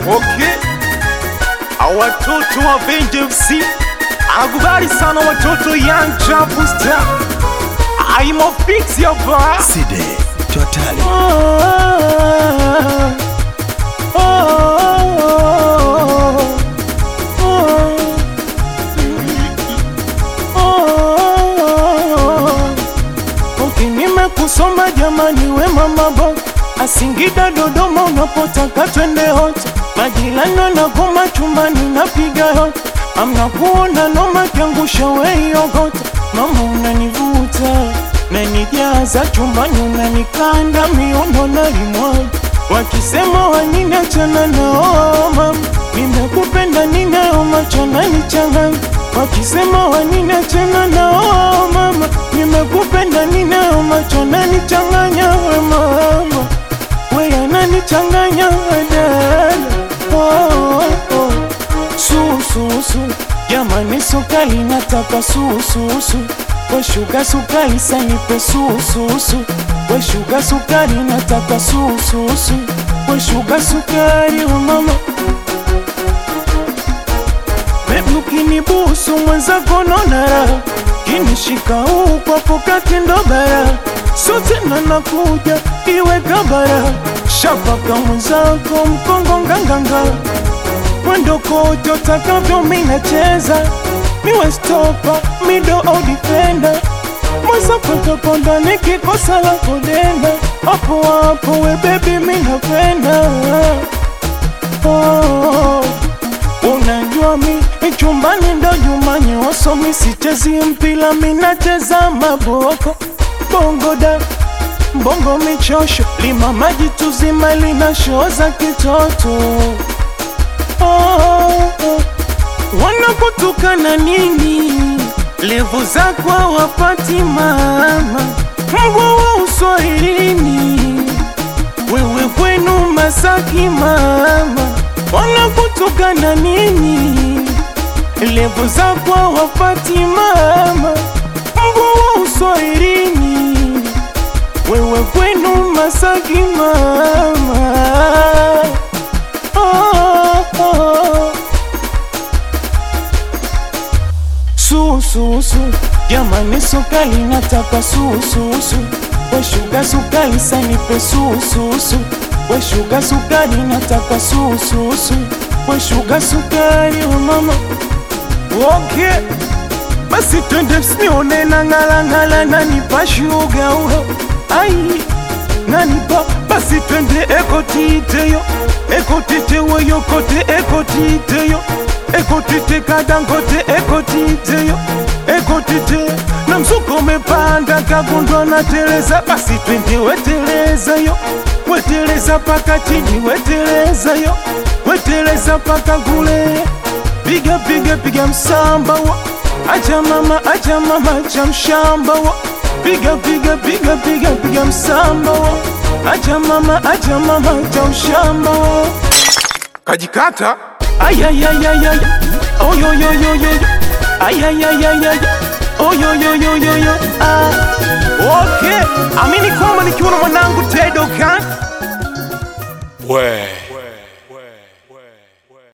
Okay. Watoto wa Benje FC akubali sana watoto Young Chapu Star. I'm a fix ya ba. Side Totally. Nimekusoma jamani, we mama bo Asingida Dodoma, unapotaka twende hote, majirani na goma chumbani, napiga hote, amna kuona noma kiangusha weiogota, mama unanivuta nanijaza chumbani, unanikanda miono na limwaga, wakisema wanini achana nao mama, nimekupenda ninayo macho nanichanganya, wakisema wanini achana nao mama, nimekupenda ninayo macho nanichanganya, we mama we ananichanganya dada oh, oh, oh. Sususu jamani, sukali nataka sususu we shuga sukali sanipe sususu we shuga sukari nataka sususu we shuga sukari oh mama Baby ukinibusu mwenzako nonara kinishika huu kwa pokati ndo bara sote na nakuja iwe kabara shapaka mwenzako mkongo nganganga mwendo kote utakavyo minacheza miwe stopa mido au defender mwazapotokonda nikikosa la kudenda hapo hapo we bebi minapenda oh. Unajua mi chumbani ndo nyumbani, wasomi sichezi mpila, minacheza maboko bongo da bongo michosho lima maji tuzima linashoza kitoto oh, oh. Wanakutukana nini? Levu zako hawapati mama, mbwa wa uswahilini wewe kwenu Masaki mama, wanakutukana nini? Levu zako hawapati mama, mbwa wa uswahilini wewe kwenu Masaki mama oh, oh. Sususu jamani, sukali nataka sususu, we shuga sukali sanipe sususu, we shuga sukari nataka sususu, we shuga sukari oh mama Okay. Basi twende msinione na ngala ngala nanipa shuga uho. Ai. Nanipa basi twende ekotiteyo. Ekotiteyo yo kote ekotiteyo. Ekotite kadangote ekotiteyo. Ekotite na mzuko umepanda kagundwa na teleza basi twende weteleza yo. Weteleza paka chini weteleza yo. Weteleza paka kule piga piga piga msamba wa acha mama acha mama acha mshamba wa piga piga piga piga piga msamba wa acha mama acha mama acha mshamba wa kajikata ayayayayay oyoyoyoyoyo ayayayayay oyoyoyoyoyo ah. okay amini kwamba nikiwa na mwanangu Tedo kan We.